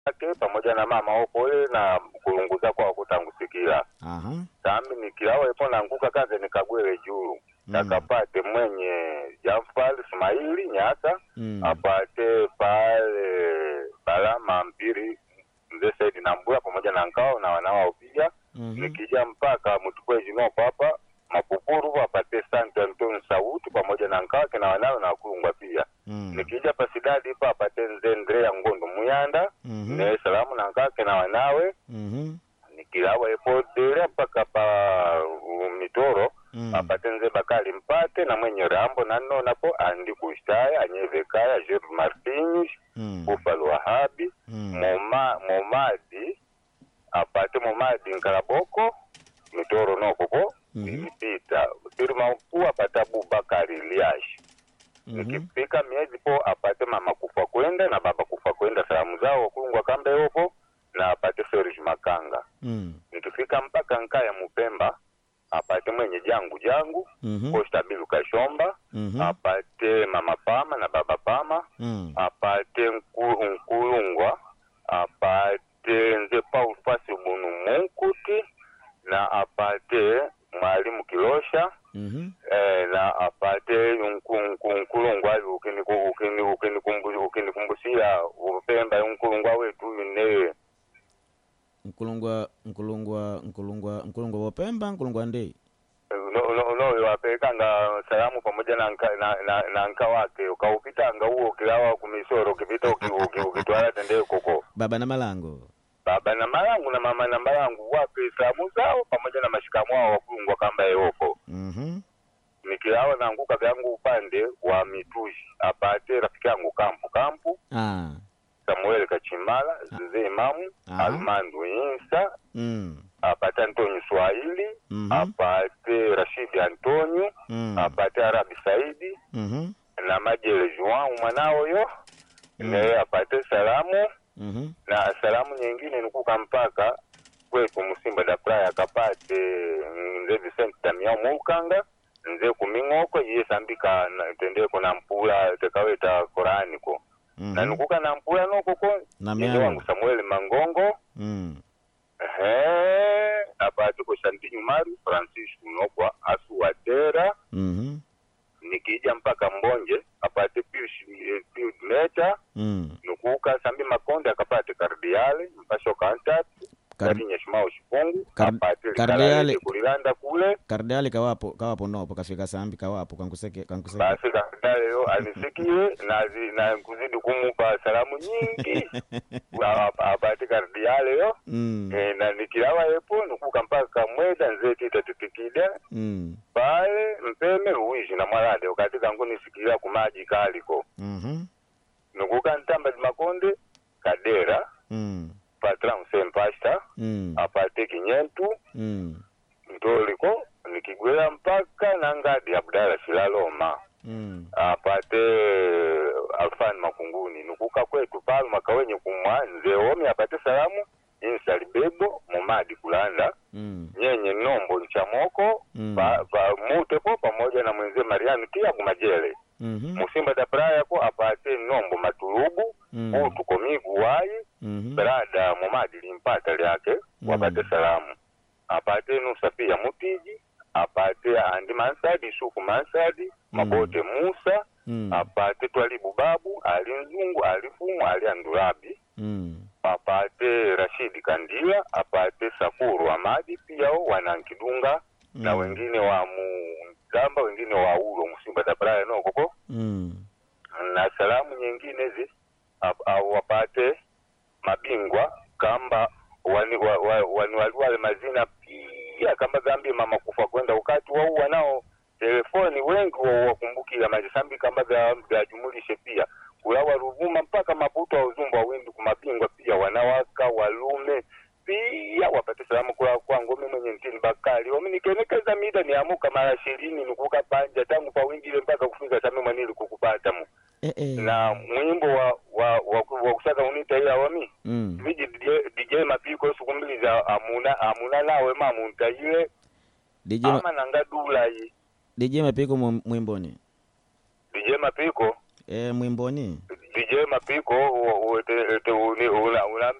yake pamoja na mama opole na kulunguza kwa kutangusikila aha sambi nikilawa ipo nanguka kaze nikagwele juu Mm. nakapate mwenye Jafar Ismaili Nyasa Mm. apate pale Balama Mpiri mzee Saidi Nambura pamoja na Nkao na wanawao pia Mhm. nikija mpaka Mtukwe Jinoko hapa Mapupuru apate Santo Antonio Sauti pamoja na Nkao na wanao na Kulungwa pia Mm. nikija pasidadi pa apate Nze Ndrea Ngondo Muyanda Mhm. ne salamu na Nkake na wanawe Mhm. nikilawa ipo dere mpaka pa uh, mitoro Mm. apate nze bakali mpate na mwenye rambo nanno napo andi kushtaya anyevekaya Jeff Martins Mm. Buffalo Wahabi Mm. Moma, Momadi apate Momadi Nkalaboko mitoro nokoko Mhm. ilipita firma mkuu apate Abubakari Liash Mhm. nikifika miezi po apate mama kufa kwenda na baba kufa kwenda salamu zao wakulungwa kambe yopo na apate Serge Makanga Mm. nikifika mpaka nkaya Mupemba apate mwenye jangu jangu Mhm. Costa Bilu Kashomba Mhm. apate mama Pama na baba Pama Mm. apate Nku- Nkulungwa apate nze Paul Fasi Bunu Munkuti na apate mwalimu Kilosha Mhm. eh, na apate nku- nku- Nkulungwa avi ukiniku- ukini- ukinikumbu- ukinikumbushia Upemba Nkulungwa wetu ne nkulungwa nkulungwa nkulungwa nkulungwa wopemba nkulungwa ndei no wapelekanga salamu pamoja na nka, na, na, na nka wake ukaupitanga huo ukilawa kumisoro ukipita uki- uki- ukitwala tendee koko baba na malango baba na malangu na mama na malangu wape salamu zao pamoja na mashikamu wao wakulungwa kamba yeoko Mhm. nikilawa naanguka vyangu upande wa mitushi apate rafiki yangu kampu kampu ah. samuel kachimala zeze imamu Aha. almandu insa mm. apate antonio swahili Mhm. apate rashidi antonio Mm. apate arabi saidi Mhm. na majele Joao mwanao yo Mm. naye apate salamu Mhm. na salamu nyingine nikuka mpaka kwetu Musimba da Praia akapate nze Vicente Damiao Mukanga nze kuming'oko iye sambika na- tendeko na mpula tekaweta Korani ko na Mhm. nikuka na mpula nokoko Na nyinyi miao. wangu Samuel Mangongo Mm. ehe apate ko Shantinyu Maru Francis Unokwa asu Watera Mhm. nikija mpaka Mbonje apate Pius eh, Pius Meta Mm. nukuka sambi makonde akapate kardiale mpasho kantat Kar- kari nyeshimao shipungu Kar- apate kardiale- likalale kulilanda kule kardiali kawapo kawapo nopo kafika sambi kawapo kankuseke kankuseke basi kardiale yo anisikie na, zi- na kuzidi kumupa salamu nyingi Wa- apate kardiale yo mm. e, na nikilawa yepo nukuka mpaka mweda nzetita titikida Mm. pale mpeme luwishi na mwalade ukati kangu nisikila kumaji kaliko Mhm. nukuka ntamba makonde kadera Mm. patran sempasta Mm. apate kinyentu Mm. ntoliko nikigwela mpaka nangadi abdala silaloma Mm. apate alfani makunguni nukuka kwetu palu makawenye kumwa nze omi apate salamu insali bebo mumadi kulanda Mm. nyenye nombo nchamoko Mm. pa, pa, mutepo pamoja na mwenze mariani tia kumajele Mhm. musimba da prayako apate nombo matulubu Mm. utu komigu wayi Mhm. brada mumadi limpata lyake Mm. wapate salamu apate nusa pia mutiji apate andi mansadi suku mansadi mabote musa Mm. apate twalibu babu ali nzungu ali fumu ali andulabi Mm. apate rashidi kandila apate sakuru amadi pia wanankidunga na Mm. wengine wa mugamba wengine wa ulo musimba dabraya nokoko Mm. na salamu nyingine zi ap- au wapate mabingwa kamba wani, wa, wa, wani waliwale mazina pia kamba zambie mama kufa kwenda ukati wau wanao telefoni wengi wa- wakumbukila majisambi kamba vya- vyajumulishe pia kulawa ruvuma mpaka maputo wa uzumba wa windi kumabingwa pia wanawaka walume pia wapate salamu kula kwangu mi mwenye ntini bakali omi nikenekeza mida niamuka mara ishirini nikuka panja tangu pa wingile mpaka kufika sami mwanili kukupata mu Eh, eh. na mwimbo wa wa wa, ku- wa kusaka unita ila wami Mm. viji DJ, DJ mapiko sukumbiliza amuna amuna nawe mamuntaile DJ ma- ama nanga dulayi DJ mapiko mu- mwimboni DJ mapiko e, mwimboni DJ Mapiko u- u- te- te- uni- una- una